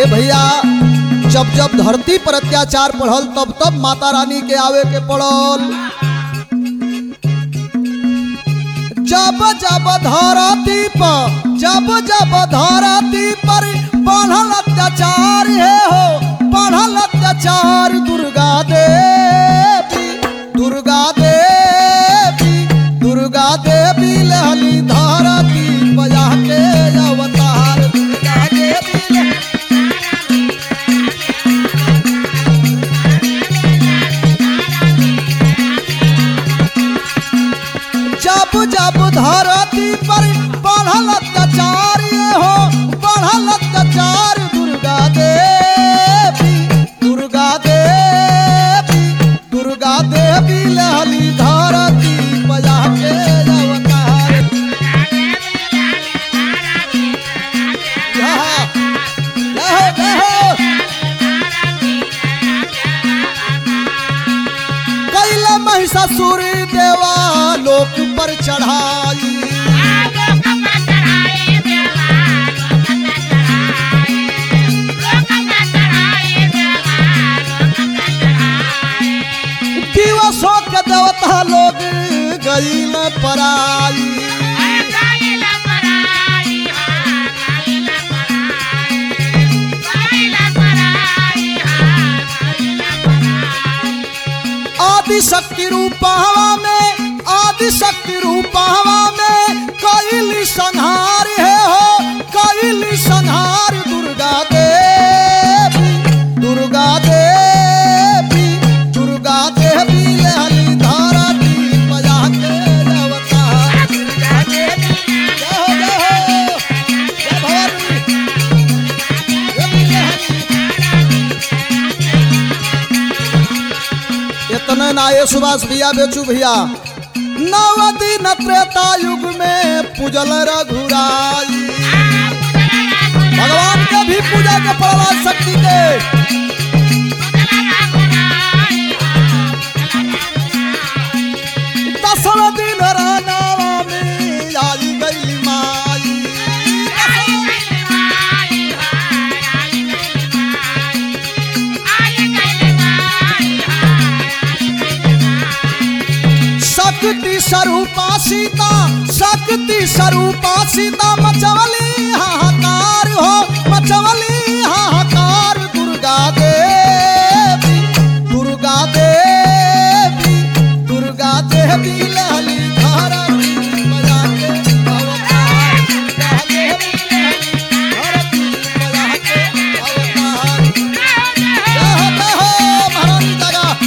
ए भैया जब जब धरती पर अत्याचार पढ़ल तब तब माता रानी के आवे के पड़ल जब जब धरती पर जब जब धरती पर बढ़ल अत्याचार हे हो बढ़ल अत्याचार दुर्गा देवी दुर्गा देवी दुर्गा देवी लहली धरती बजा के अवतार दुर्गा देवी लहली जब जब धरती पर बढ़ल अत्याचार ये हो बढ़ल अत्याचार दुर्गा देवी दुर्गा देवी दुर्गा देवी लहली धरती बजा के अवतार यहाँ, जय हो, जय हो। कैला महिषासुर देवा लोक पर चढ़ाई दिवसों के देवता लोग गईल पराई आदि शक्ति रूपहवा में आदि शक्ति रूपहवा में कैली संहार है हो कैली संहार दुर्गा देवी दुर्गा देवी दुर्गा देवी लहली धरती बजा के अवतार दुर्गा देवी जय हो जय हो जय भवानी देवी लहली इतने ना ये सुभाष भैया बेचू भैया नवदी न त्रेता युग में पूजल रघुराई भगवान के भी पूजा के पड़ला शक्ति के दसर दिन रानावा में आई गई माई शक्ति स्वरूपा सीता शक्ति स्वरूपा सीता मचवली हाहाकार हो मचवली हाहाकार दुर्गा देवी दुर्गा देवी दुर्गा देवी लहली धरती बजा के अवतार दुर्गा देवी लहली धरती बजा के अवतार जय हो जय हो महारानी जगह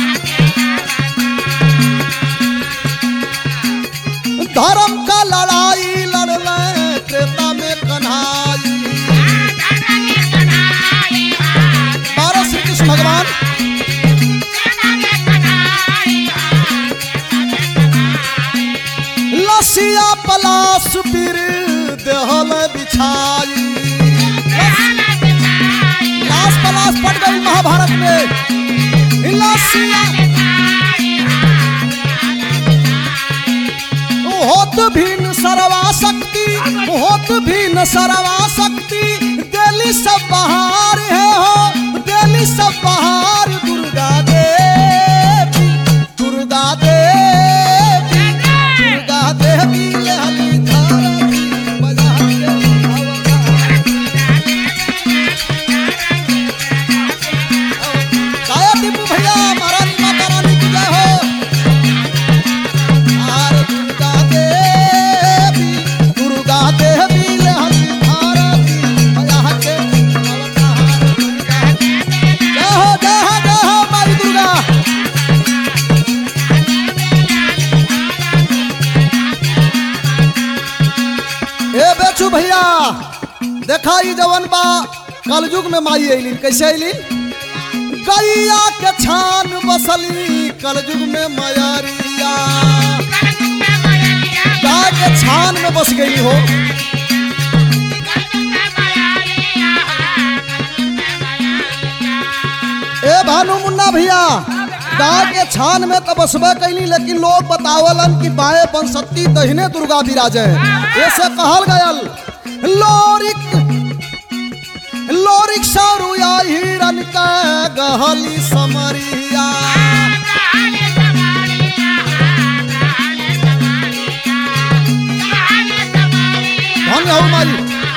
धर्म का लड़ाई लड़ले त्रेता में कन्हाई बारह श्री कृष्ण भगवान लसिया पलाश पीर देहल बिछाई लाश पलाश पड़ गई महाभारत में लसिया होत भिन्न सर्वा शक्ति होत भिन्न सर्वा शक्ति दिल्ली सब बहार है हो दिल्ली सब बहार दुर्गा देवी दुर्गा देवी दुर्गा देवी लहली धरती बजा के अवतार। गाया टीपू भैया महारानी माता रानी की जय हो आर दुर्गा देवी दुर्गा देवी लहरी भारती बजा के अवतार दुर्गा जय हो जय हो जय हो माई दुर्गा ए बेचू भैया देखा ई जवन बा कलयुग में माई अइलीन कैसे अइलीन गैया के छान बसली कलयुग में मयरिया गाय के छान में बस गई हो ए भानु मुन्ना भैया गाय के छान में तो बसबे कैली लेकिन लोग बतावलन कि बाएं पंसती दहिने दुर्गा विराजे ऐसे कहल गयल लोरिक लोरिक सौरू मैयन का गहली समरिया धन्य हो माई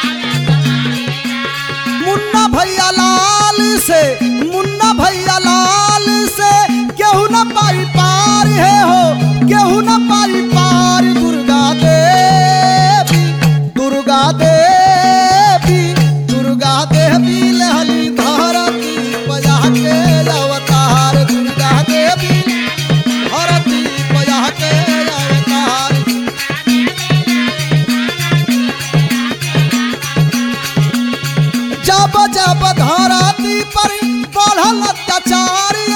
मुन्ना भैया लाल से मुन्ना भैया लाल से केहू न पाई पार है हो केहू न पाई पार दुर्गा देवी दुर्गा देवी दुर्गा देवी लहली धरती बजा के अवतार दुर्गा देवी धरती बजा के अवतार जब जब धरती पर बढ़ल अत्याचार